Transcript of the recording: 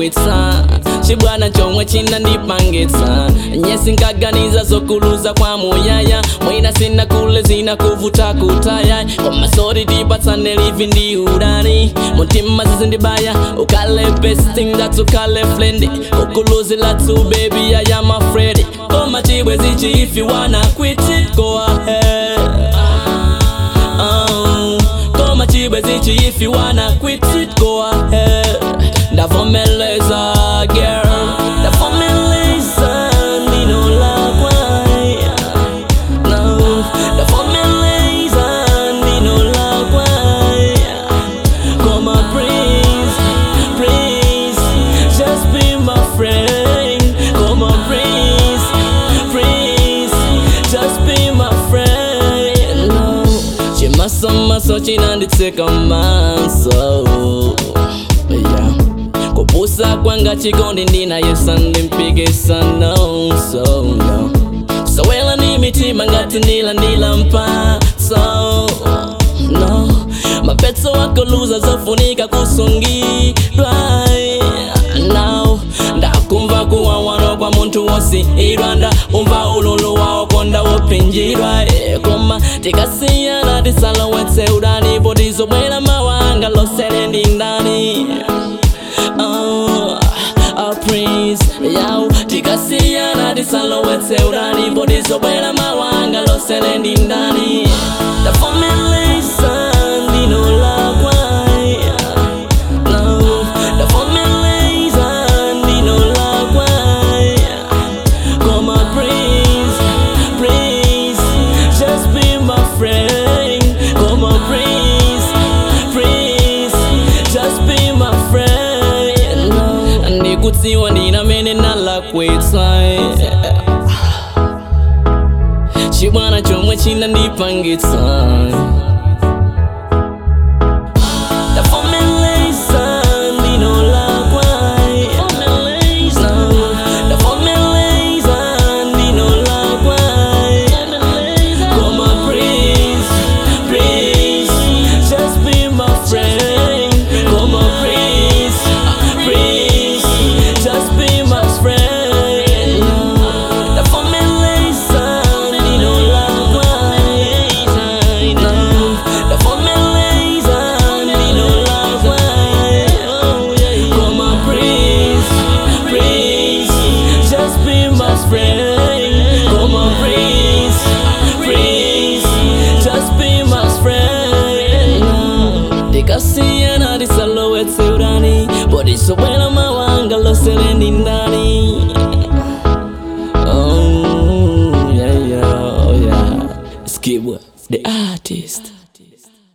ndalakwitsa chibwana chomwe chinandipangitsa nyesi nkaganiza zokuluza kwa muyaya mwina sina kule zina kuvuta kutaya koma sori tipatsane livi ndi udani mutima zizindibaya ukale best thing that ukale flendi ukuluzila tu baby I am afraid koma chibwe zichi if you wanna quit it go ahead Oh, koma chibwe zichi if you wanna quit it go ahead ndavomeleza girl ndavomeleza ndino lakwai no ndavomeleza ndino lakwai koma please please just be my friend koma please please just be my friend no chimasomaso chinanditseka maso yeah. kupusa kwanga chikondi ndinayesa ndimpikisa no so no sowela ni mitima ngati ndilandila mpaso no mapetso akoluza zofunika kusungidwa now ndakumva kuwawano kwa munthu wosiyidwa nda umva ululu wawo konda wopinjidwa eh, koma tikasiyana tisalowetse udani potizobwera mawanga losele ndi ndani oh, oh, prince yau tikasiyana tisalowetse udani potizobwera mawanga losele ndi ndani ndafomeleza ndino lakwai no ndafomeleza ndino lakwai Come on, please, please, just be my friend. Come on, please, please, just be my friend. No. Ndikutsiwa ndina mene nalakwitsa chibwana chomwe chinandipangitsa ndafomeleza ndino lakwai No. ndafomeleza ndino lakwai Come on, please, please, just be my friend. Come on, please, please, just be my friend. Ndafomeleza ndino lakwai No. ndafomeleza ndino lakwai Come on, please, please, just be my friend. Come on, please, please, just be my friend. Tikasiyana tisalowetse udani, potisobwera mawanga losele ndi ndani. Oh, yeah, yeah, oh, yeah. Skibwa, the artist.